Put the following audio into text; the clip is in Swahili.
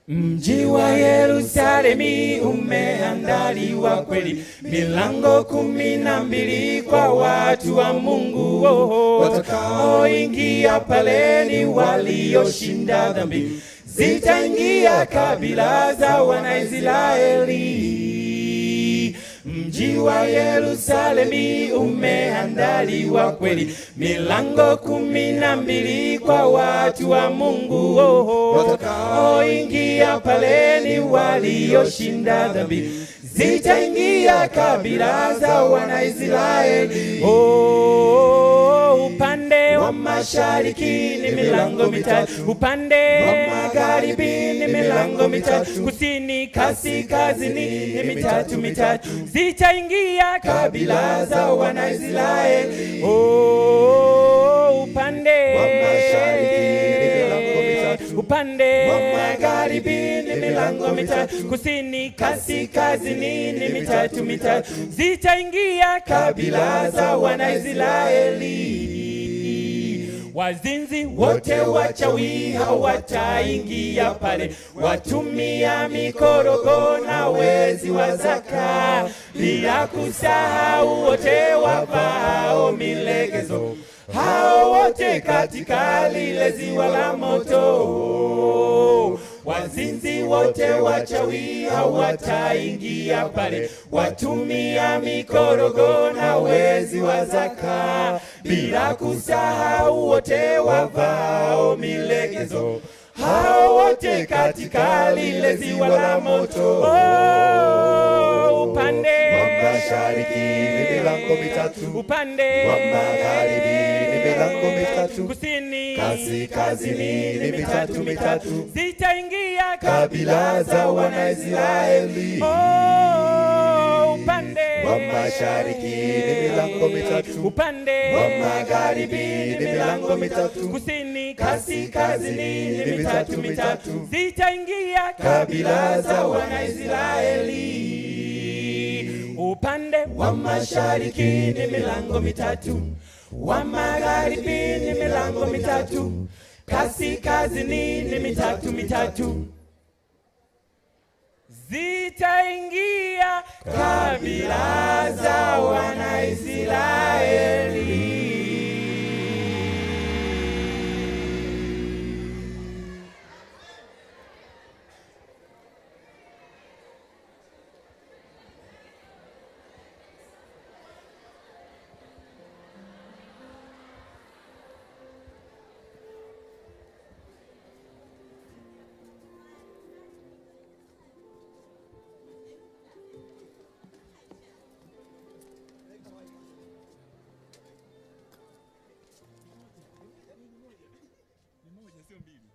Mji wa Yerusalemi umeandaliwa kweli, milango kumi na mbili kwa watu wa Mungu. Oh, watakaoingia pale ni walioshinda dhambi, zitaingia kabila za Wanaisraeli. Mji wa Yerusalemi umeandaliwa kweli, milango kumi na mbili kwa watu wa Mungu. Oh, watakaoingia pale ni walioshinda dhambi, zitaingia kabila za Wanaisraeli. Oh, upande wa mashariki ni milango mitatu, upande wa magharibi ni milango mitatu, kusini, kaskazini ni mitatu mitatu, zitaingia kabila za Wanaisraeli. Oh, upande Wa mashariki ni milango mitatu, upande wa magharibi ni milango mitatu, kusini, kaskazini ni mitatu mitatu, zitaingia kabila za Wanaisraeli. Wazinzi wote wachawi hawataingia pale, watumia mikorogo na wezi wa zaka, bila kusahau wote wavao milegezo, hao wote katika lile ziwa la moto. Wazinzi wote wachawi hawataingia pale, watumia mikorogo na wezi wa zaka, bila kusahau wote wavao milegezo, hao wote katika lile ziwa la moto. Oh, upande Wa mashariki ni milango mitatu, upande wa magharibi ni milango mitatu, kusini kaskazini ni mitatu mitatu, zitaingia kabila za Wanaisraeli. Oh, upande Wa mashariki ni milango mitatu, upande wa magharibi ni milango mitatu, kusini kaskazini ni mitatu mitatu zitaingia kabila za Wanaisraeli. Upande wa mashariki ni milango mitatu, wa magharibi ni milango mitatu, kaskazini ni mitatu mitatu zitaingia kabila za Wanaisraeli. Ni moja sio mbili.